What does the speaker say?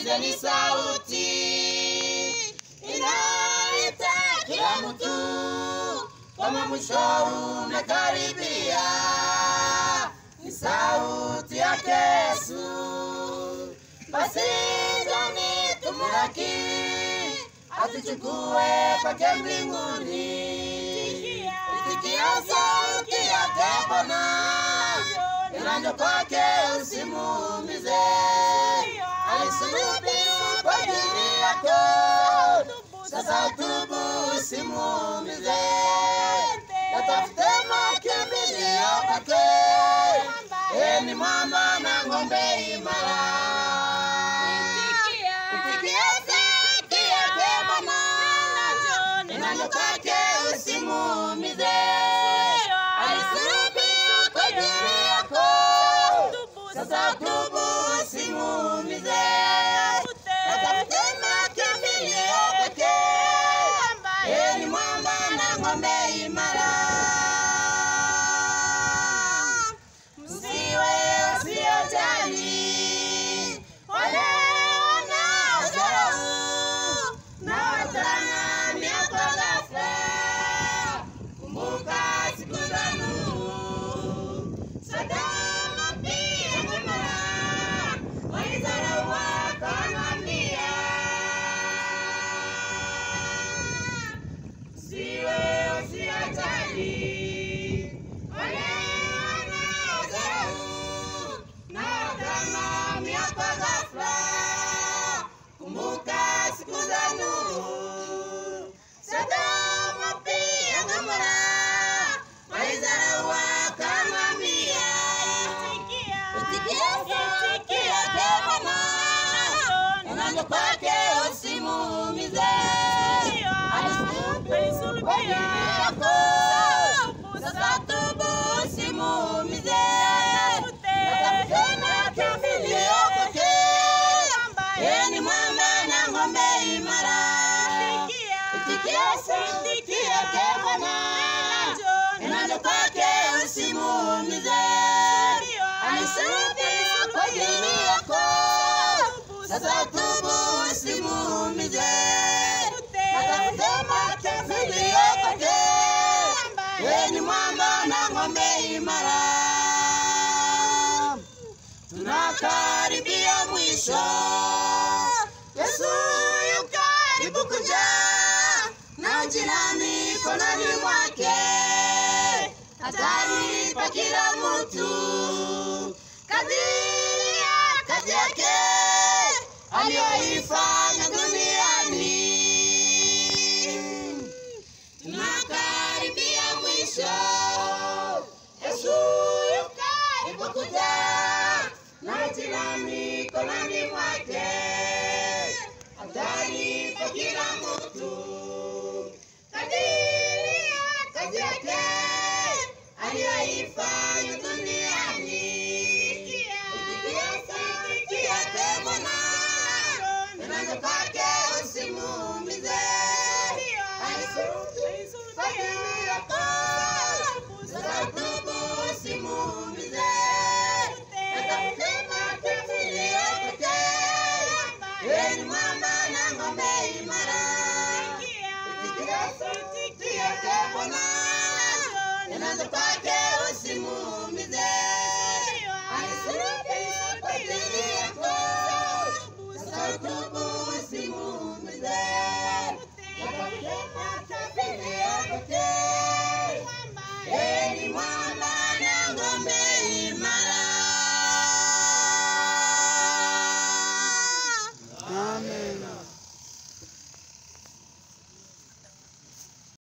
sikilizeni sauti inaita kila mtu kama mwisho umekaribia. Ni sauti yake Yesu, basi jani tumulaki, atuchukue kwake mbinguni. Itikia sauti yake Bwana, inaja kwake usimuumize. Alisulubiwa kwa ajili yako, sasa tubu usimuumize. Yatafute makimbilio kwake, yeye ni mwamba na ng'ombe imara. Itikia sauti yake Bwana, inaja kwake usimuumize. Alisulubiwa kwa ajili yako, sasa tubu usimuumize. Yatafute makimbilio kwake, yeye ni mwamba na ng'ombe imara. Msiwe wasiojali wale wanaodharau na watang'amia kwa ghafla. Kumbuka siku za Nuhu, Sodoma pia Gomora, walidharau wakaangamia. Msiwe wasiojali wale wanaodharau na watang'amia kwa ghafla. Kumbuka siku za Nuhu, Sodoma pia Gomora, walidharau wakaangamia. Itikia sauti yake Bwana, inaja kwake usimuumize. Alisulubiwa kwa ajili yako, sasa tubu usimuumize. Yatafute makimbilio kwake, yeye ni mwamba na ng'ombe imara. Itikia sauti yake Bwana, inaja kwake usimuumize. Alisulubiwa kwa ajili yako, sasa tubu usimuumize. Yatafute makimbilio kwake, yeye ni mwamba na ng'ombe imara. Tunakaribia mwisho, Yesu yu karibu kuja, na jirani mikononi mwake, atalipa kila mtu kadiri ya kazi yake aliyoifanya duniani. Tunakaribia mwisho, Yesu yu karibu kuja, na jirani mikononi mwake, atalipa kila mtu kadiri ya kazi yake aliyoifanya duniani. Itikia sauti yake Bwana, inaja kwake usimuumize. Alisulubiwa kwa ajili yako, sasa tubu usimuumize. Yatafute makimbilio kwake, yeye ni mwamba na ng'ombe imara. Itikia sauti yake Bwana, inaja kwake